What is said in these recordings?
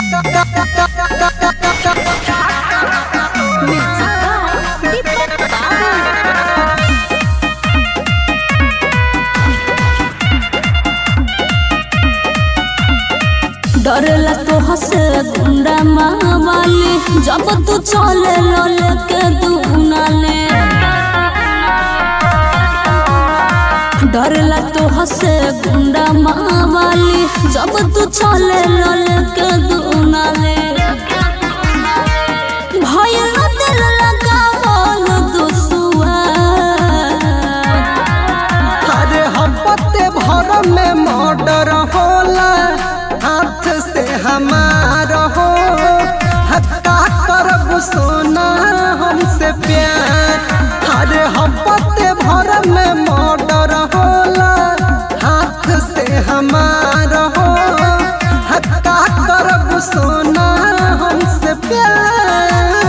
डरेला तो हसे गुंडा मावाले जब तू चले लले के दुनाले डरेला तो हसे गुंडा मावाले जब तू चले लले के दुनाले भय न दिल लगावल दुसुआ अरे हपते भर में मर्डर होला हाथ से हमार हो हत्ता करब सोना हमसे प्यार अरे हपते भर में मर्डर होला हाथ से हमार हो हत्ता करब सोना हमसे प्यार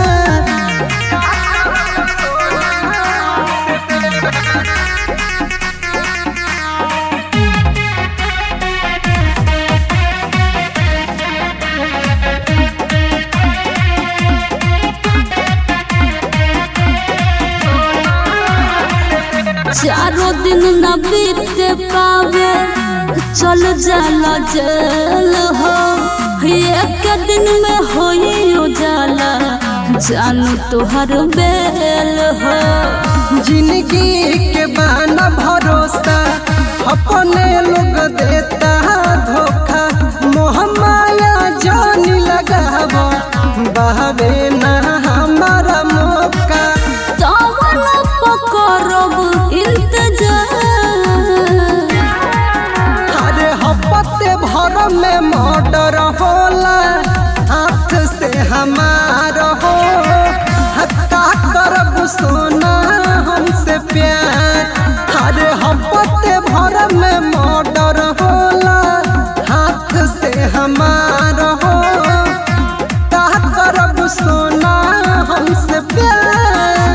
चारों दिन न बीत पावे चल जाला जेल हो एक दिन में होई उजाला जानू तुहर बेल हो जिंदगी के बाना भरोसा अपने लोग देता धोखा मोह माया जान लगाव बहवे ना हमारा मौका तवन पकड़ब इंतजार अरे हपते भर में मर्डर होला हाथ से हमार हो हत्ता करब सोना हमसे प्यार अरे हपते भर में मर्डर होला हाथ से हमार हो का करब सोना हमसे प्यार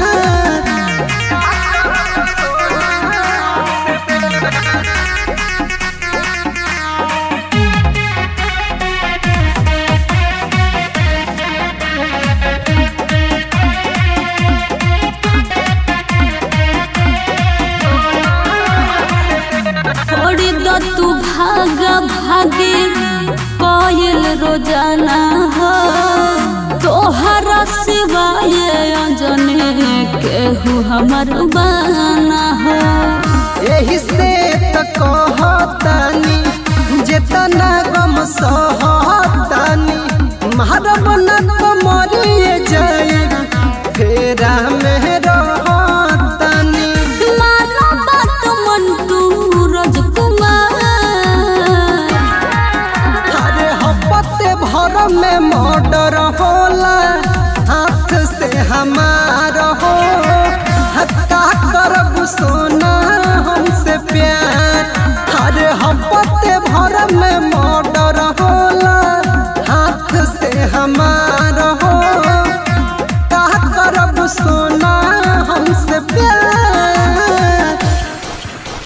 छोड़ी दो तू भागा भागे कोयल रोजाना हो तोहरा सिवाय अंजने केहू हमर बाना हो एही से त कहतानी जेतना गम सहतानी मारब न तो मरिए जाए फेरा में रहतानी मानो बात मंटू राजकुमार अरे हपते भर में मर्डर होला हाथ से हमार हो